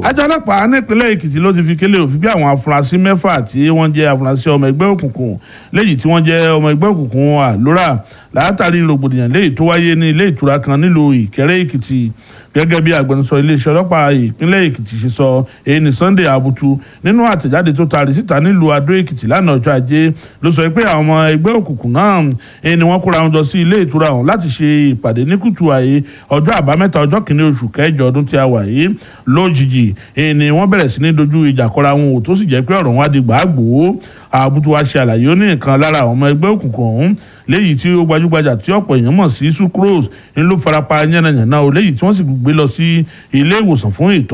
àjọ ọlọ́pàá nípínlẹ̀ èkìtì ló ti fi kélé òfin bí àwọn afurasí mẹ́fà tí wọ́n jẹ́ afurasí ọmọ ẹgbẹ́ òkùnkùn léyìí tí wọ́n jẹ́ ọmọ ẹgbẹ́ òkùnkùn àlórà látàrí rògbòdìyàn léyìí tó wáyé ní ilé ìtura kan nílùú ìkẹrẹ èkìtì gẹ́gẹ́ bí agbẹnusọ iléeṣẹ́ ọlọ́pàá ìpínlẹ̀ èkìtì ṣe sọ èyí ní sunday abutu nínú àtẹ̀jáde tó taari síta nílùú adó èkìtì lánàá ọjọ́ ajé ló sọ pé àwọn ọmọ ẹgbẹ́ òkùnkùn náà èyí ni wọ́n kóra wọn jọ sí ilé ìtura ọ̀hún láti ṣe ìpàdé ní kùtù àyè ọjọ́ àbámẹ́ta ọjọ́ kìíní oṣù kẹjọ ọdún tí a wà yìí lójijì èyí ni wọ́n bẹ̀rẹ̀ sí ní dojú ìjà kọra wọn ò tó sì jẹ́ pé ọ̀rọ̀ wọn á di gbàgbó àbútú wa ṣe àlàyé ó ní nǹkan lára àwọn ọmọ ẹgbẹ́ òkùnkùn ọ̀hún léyìí tí ó gbajúgbajà tí ọ̀pọ̀ èèyàn mọ̀ sí sucrose ń ló farapa yánnayànna o léyìí tí wọ́n sì gbé lọ sí ilé ìwòsàn fún ìtọ́